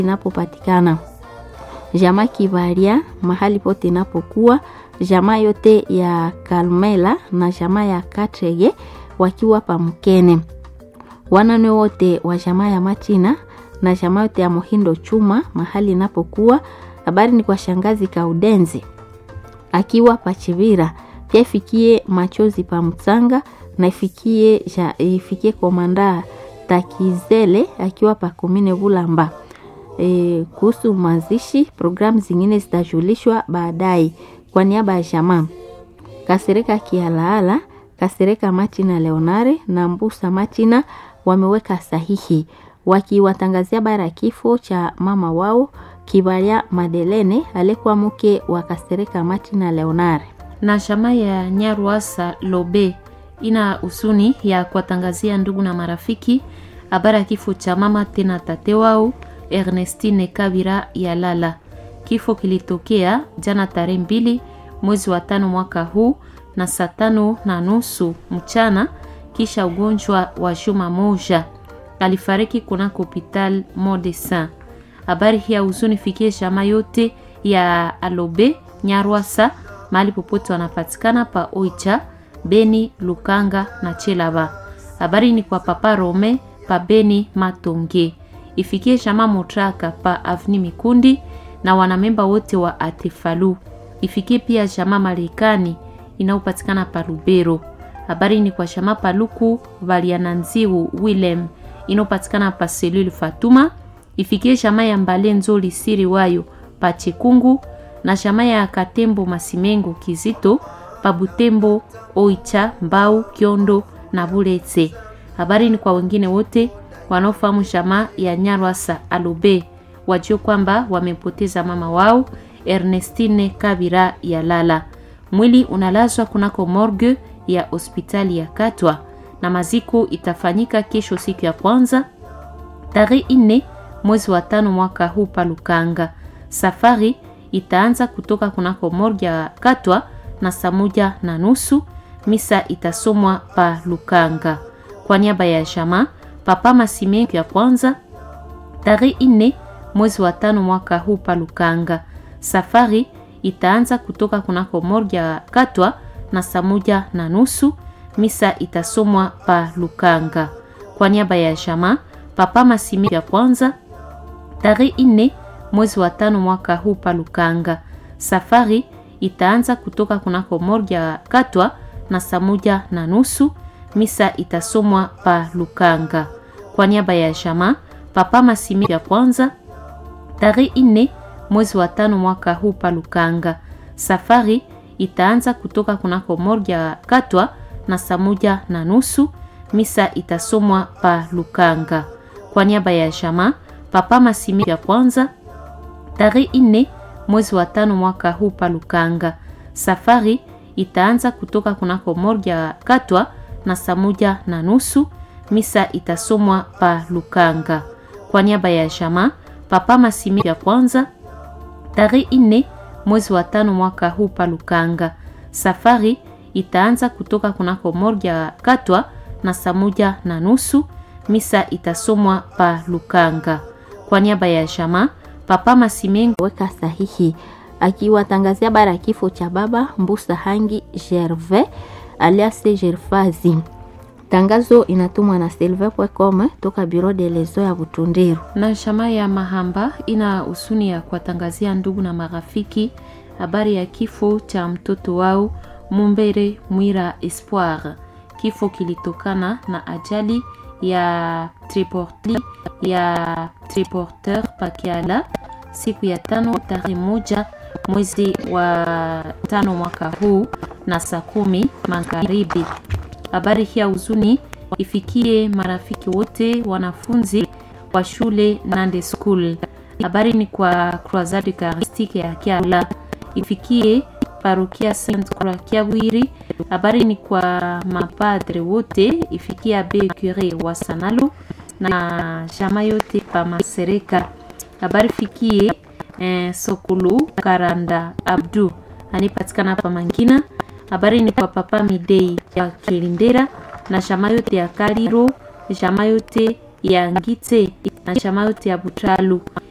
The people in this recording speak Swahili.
inapopatikana jamaa Kivaria mahali pote inapokuwa jamaa yote ya Kalmela na jamaa ya Katrege wakiwa pamkene wanane wote wa jamaa ya Machina na jamaa yote ya Mohindo Chuma mahali inapokuwa. Habari ni kwa shangazi Kaudenzi akiwa Pachivira, pia ifikie machozi pa Mtsanga na ifikie, ja, ifikie komanda Takizele akiwa pa Komine Bulamba. E, kuhusu mazishi programu zingine zitajulishwa baadaye. Kwa niaba ya jamaa Kasereka Kialaala, Kasereka Machina Leonare na Mbusa Machina wameweka sahihi wakiwatangazia bara ya kifo cha mama wao Kibaria Madelene alikuwa mke wa Kasereka Machina Leonare. na shama ya Nyarwasa Lobe ina husuni ya kuwatangazia ndugu na marafiki habari ya kifo cha mama tena tate wao Ernestine Kabira ya Lala. Kifo kilitokea jana tarehe mbili mwezi wa tano mwaka huu na saa tano na nusu mchana kisha ugonjwa wa juma moja. Alifariki kunako hopital Modessin. Habari hii ya huzuni fikie shama yote ya Alobe Nyarwasa mahali popote wanapatikana pa Oicha, Beni, Lukanga na Chelaba. Habari ni kwa papa Rome pa Beni Matonge. Ifikie shama Motraka pa Avni Mikundi na wanamemba wote wa Atefalu. Ifikie pia shama Marekani inayopatikana pa Lubero. Habari ni kwa shama Paluku Valiananziu Willem inayopatikana pa Selulu Fatuma. Ifikie shama ya Mbale Nzoli Siri wayo pa Chekungu na shama ya Katembo Masimengo Kizito pa Butembo Oicha Mbau Kiondo na Buletse. Habari ni kwa wengine wote wanaofahamu shama ya Nyarwasa Alobe wajue kwamba wamepoteza mama wao Ernestine Kabira ya Lala. Mwili unalazwa kunako morgue ya hospitali ya Katwa na maziko itafanyika kesho siku ya kwanza tarehe nne mwezi wa tano mwaka huu pa Lukanga. Safari itaanza kutoka kunako morgue ya Katwa na saa moja na nusu. Misa itasomwa pa Lukanga kwa niaba ya shama Papa Masime ya kwanza tarehe nne mwezi wa tano mwaka huu pa Lukanga. Safari itaanza kutoka kunako morgue ya Katwa na saa moja na nusu. Misa itasomwa pa Lukanga kwa niaba ya shama Papa Masime ya kwanza tarehe nne mwezi wa tano mwaka huu pa Lukanga. Safari itaanza kutoka kunako morgue ya Katwa na saa moja na nusu. Misa itasomwa pa Lukanga kwa niaba ya shama Papa Masime ya kwanza tarehe nne mwezi wa tano mwaka huu pa Lukanga. Safari itaanza kutoka kunako morgue ya Katwa na saa moja na nusu. Misa itasomwa pa Lukanga kwa niaba ya shama Papa Masime ya kwanza tarehe nne mwezi wa tano mwaka huu pa Lukanga. Safari itaanza kutoka kunako morgue ya Katwa na saa moja na nusu. Misa itasomwa pa Lukanga kwa niaba ya shama Papa Masime ya kwanza tarehe nne mwezi wa tano mwaka huu pa Lukanga. Safari itaanza kutoka kunako morgue ya Katwa na saa moja na nusu. Misa itasomwa pa Lukanga kwa niaba ya shama Papa Masimengo weka sahihi akiwatangazia bara ya kifo cha baba Mbusa Hangi Gervais alias Gerfazi. Tangazo inatumwa na silver.com toka Bureau de lezo ya Butundiru. na shama ya Mahamba ina husuni ya kuwatangazia ndugu na marafiki habari ya kifo cha mtoto wao Mumbere Mwira Espoir. Kifo kilitokana na ajali ya triporti ya triporteur Pakiala siku ya tano tarehe moja mwezi wa tano mwaka huu na saa kumi magharibi. Habari hii ya huzuni ifikie marafiki wote wanafunzi wa shule Nande School. Habari ni kwa Croisade Eucharistique ya Kiala ifikie parokia Saint Croix Kiabwiri. Habari ni kwa mapadre wote ifikie Abe Cure wa Sanalo na jama yote pa Masereka. Habari fikie eh, Sokulu Karanda Abdu anipatikana pa Mangina. Habari ni kwa papa Midei ya Kilindera na jama yote ya Kaliro, jama yote ya Ngite na jama yote ya Butalu